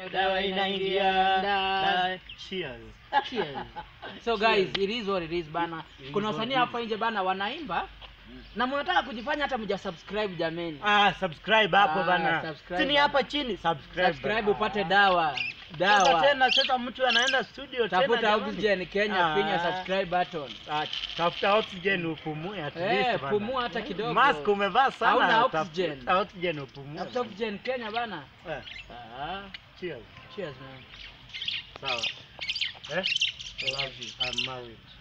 dawa inaingia Da- cheers Cheers. so guys it is what it is bana It is kuna what wasanii it is. hapa nje bana wanaimba na mnataka kujifanya hata mja subscribe jameni ah subscribe hapo Ah, bana subscribe chini bana. hapa chini subscribe subscribe bana. upate dawa Sasa dawa tena sasa mtu anaenda studio tena tafuta jamani. oxygen kenya Ah. finya subscribe button Ah, tafuta oxygen upumue at Eh, least bana. pumua hata kidogo. mask umevaa sana Hauna tafuta oxygen. oxygen upumue tafuta oxygen kenya bana Eh, ah, cheers cheers man sawa eh I love you I'm married